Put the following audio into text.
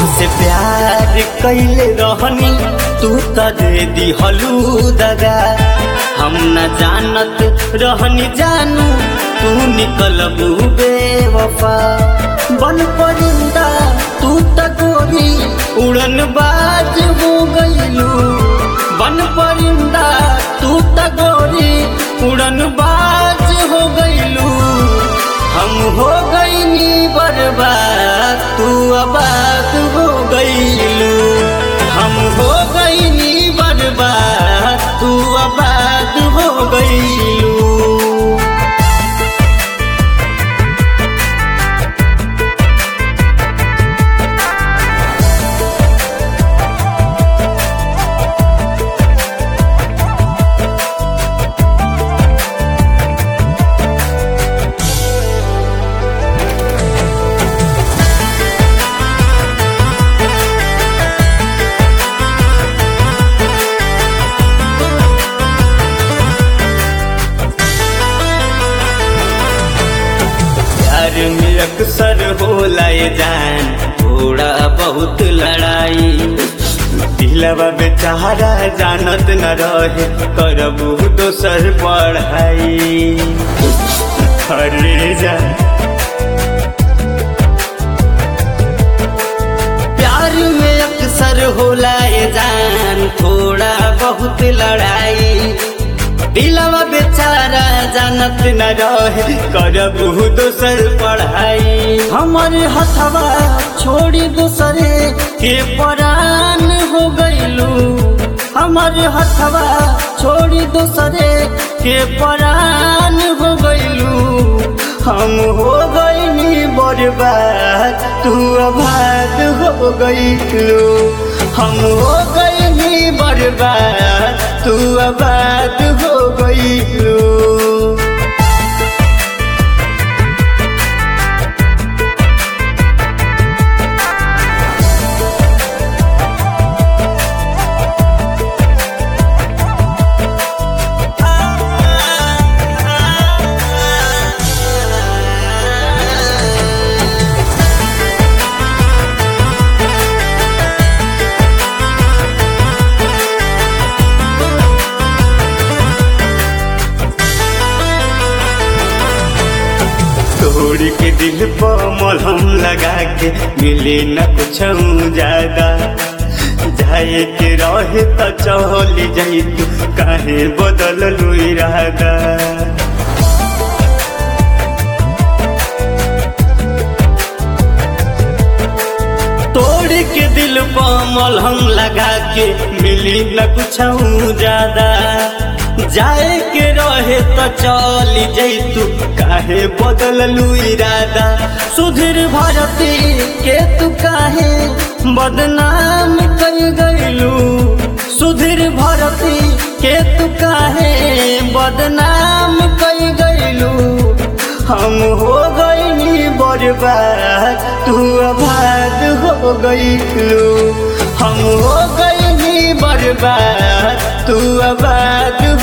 तुझसे प्यार कैले रहनी तू त दे दिहलू दगा हम न जानत रहनी जानू तू निकलबू बेवफा बन परिंदा तू त गोरी उड़न बाज हो गईलू बन परिंदा तू त गोरी उड़न बाज हो गईलू हम हो गईनी बर्बाद तू आबाद हो गईलू हम हो गईनी बर्बाद तू आबाद हो गईलू प्यार में अक्सर होला ये जान थोड़ा बहुत लड़ाई दिलवा बेचारा जानत न रहे करबू दोसर पढ़ाई अरे जा प्यार में अक्सर होला ये जान थोड़ा बहुत लड़ाई दिलवा बेचारा जानत न रहे करबू दोसर पढ़ाई हमर हथवा छोड़ी दूसरे के परान हो गईलू हमर हथवा छोड़ी दूसरे के परान हो गईलू हम हो गईनी बर्बाद तू आबाद हो गईलू हम हो गईनी बर्बाद तू आबाद हो गईलू तोड़ के दिल पर मलहम लगा के मिले न कुछ ज्यादा जाए के रहे तो चल जाई तू काहे बदल लू इरादा तोड़ के दिल पर मलहम लगा के मिली न कुछ ज्यादा जाए के रहे तो चल जैतू काहे बदललू इरादा सुधीर भारती के तू काहे बदनाम कर गईलू सुधीर भारती के तू काहे बदनाम कर गईलू हम हो गईनी बर्बाद तू आबाद हो गईलू हम हो गईनी बर्बाद तू आबाद